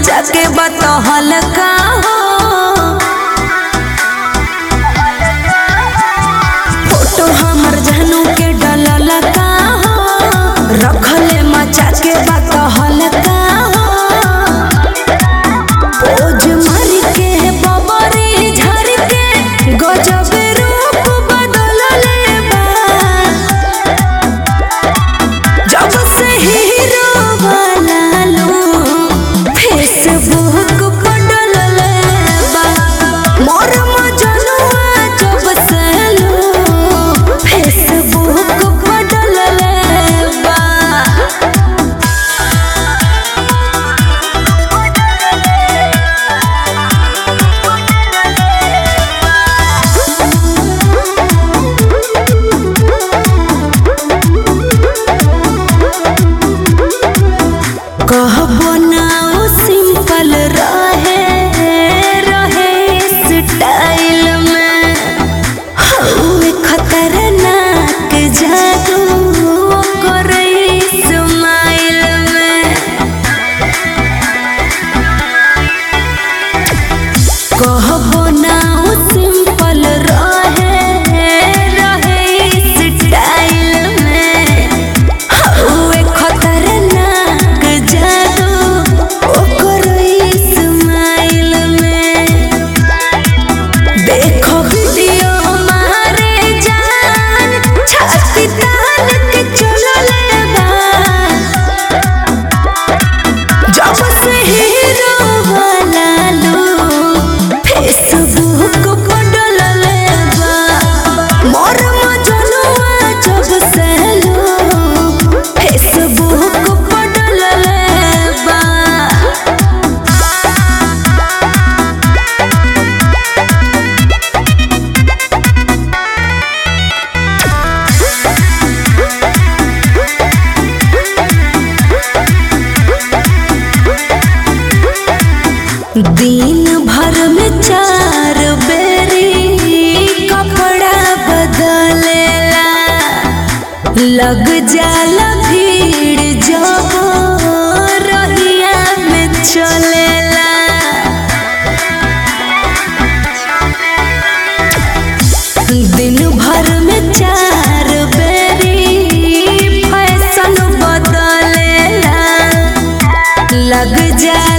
मचा के बतहल का हो फोटो हमर जानू के डलल का हो रखले मचा के बतहल का हो पोज मार के बबरी झर के गजब रूप बदलले बा जब से हीरो वाला लो फेसबुक पर डलले बा मोर मजनुआ जब से लो फेसबुक पर डलले बा कहबो ना ओ सिंपल रहे रहे स्टाइल में हऊ खतरनाक जादू करे स्माइल में कहबो ना ओ सिंपल रहे रहे स्टाइल में हउए खतरनाक जादू ओकर स्माइल में देखो वीडियो मारे जान छाती तान के चलले बा जब से हीरो वाला लो फेसबुक पर डलले बा मोर मजनुआ जब से लो फेसबुक पर डलले बा दिन भर में चार बेरी कपड़ा बदलेला लग जाला भीड़ जब रहिया में चलेला दिन भर में चार बेरी फैशन बदलेला लग जा